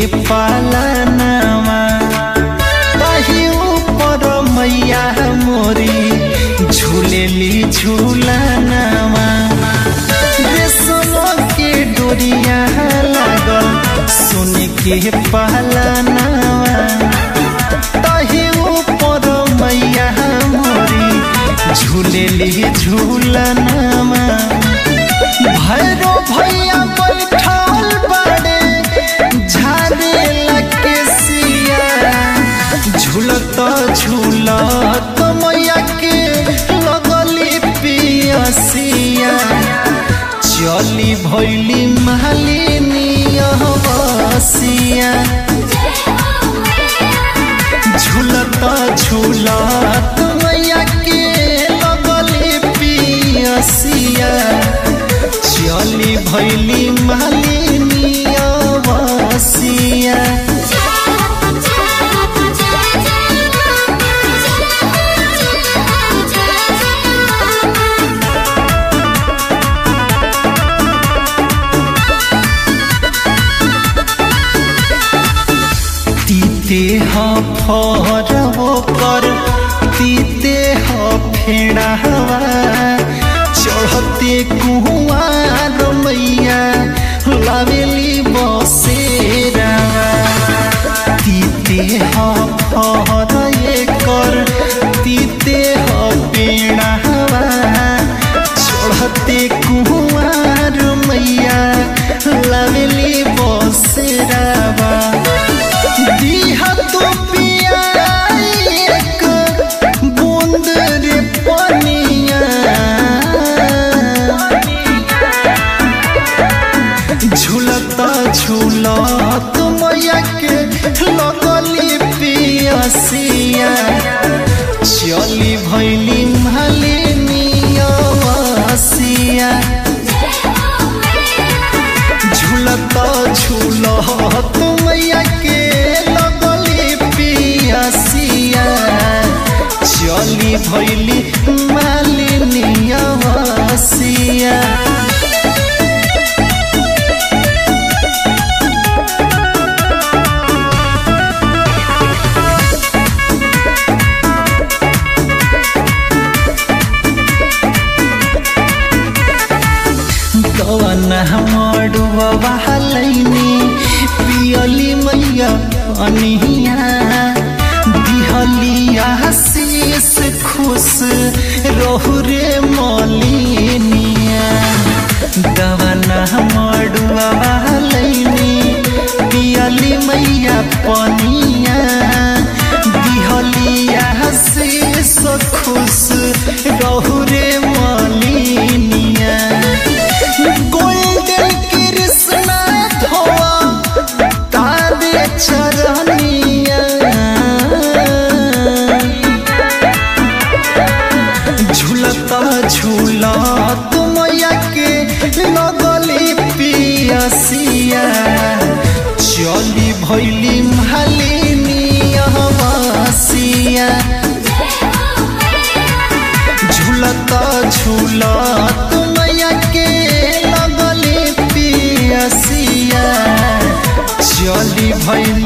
पालनवा ताही ऊपर मैया मोरी झूलेली झूलनवा रेशम के डोरिया लागल सोने के पालनवा ताही ऊपर मैया मोरी झूलेली झूलनवा भैरो भैया बैठल बड़े झारे लगे सिया झूलत झूलत मैया के लगली पियसिया चली भैली मालिनी बसिया झूलत झूलत मैया के लगली पियसिया चली भैली मालिनी बसिया तीते ह फरवो कर तीते ह फेड़ावा चढ़ते कुआर मैया लावेली बसेरावा तीते ह फर कर तीते ह पेड़ावा चढ़ते कुआर मैया लावेली बसेरावा दिहा तो पिया एक बूंद रे पनिया झूलता झूलत मैया के लगली पियसिया चली भैली मालिनिया बसिया झूलता झूलत मैया के लगली पियसिया चली भैली मालिनिया बसिया कवन मडुआ बहलैनी पियली मैया अनिया दिहलिया शीस खुश रहु रे मलिनिया दवना मडुआ बहलैनी पियली मैया पनिया दिहलिया शीस खुश रहु रे मलिनिया गोल्डन कृष्णा धोआ तारे चरनिया झूलता झूलत मैया के लगली पियसिया चली भैली मालिनिया बसिया झूलता झूलत मैया के लगली पियसिया चली भैली